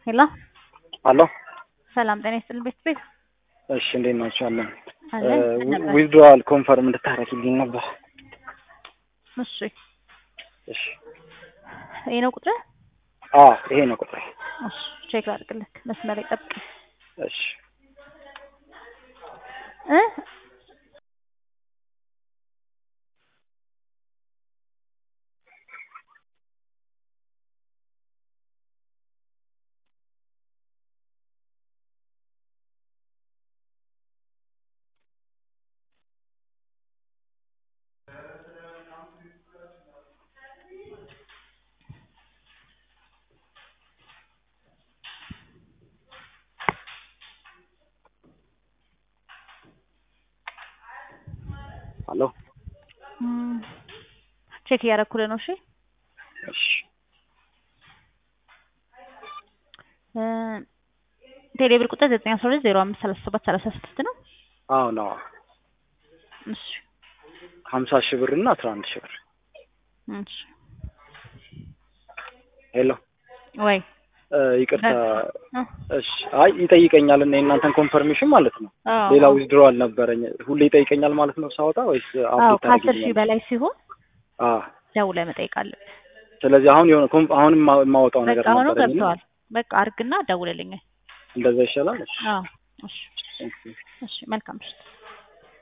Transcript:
ሄሎ አሎ ሰላም ጤና ይስጥልኝ ቤት ቤት እሺ እንዴት ናቸው? አለን አለን ምን ነበር? ዊዝድሮዋል ኮንፈርም እንድታረግልኝ ነበር። እሺ እሺ ይሄ ነው ቁጥር አዎ ይሄ ነው ቁጥሬ። እሺ ቼክ ላድርግልህ መስመር ጠብቅ እሺ እ አሎ እም፣ ቼክ እያደረኩልህ ነው። እሺ እሺ እ ቴሌብር ቁጥር ዘጠኝ አስራ ሁለት ዜሮ አምስት ሰላሳ ሰባት ሰላሳ ስድስት ነው። አዎ ነው እሺ ሀምሳ ሺህ ብር እና አስራ አንድ ሺህ ብር እሺ ሄሎ ወይ እ ይቅርታ እ እሺ አይ ይጠይቀኛል እና የእናንተን ኮንፈርሜሽን ማለት ነው። አዎ ሌላ አዎ። ዊዝድሮዋል ነበረኝ ሁሌ ይጠይቀኛል ማለት ነው ሳወጣ ወይስ አዎ አፕዴት ከአስር ሺህ ታደርጊልኛለሽ? በላይ ሲሆን አዎ ደውለህ መጠየቅ አለብህ። ስለዚህ አሁን የሆነ ኮንፍ አሁን የማ- የማወጣው ነገር በቃ ሆኖ ነበረኝ እና ገብተዋል። በቃ አርግና ደውልልኝ። እንደዛ ይሻላል። እሺ አዎ እሺ እሺ። እሺ መልካም ምሽት።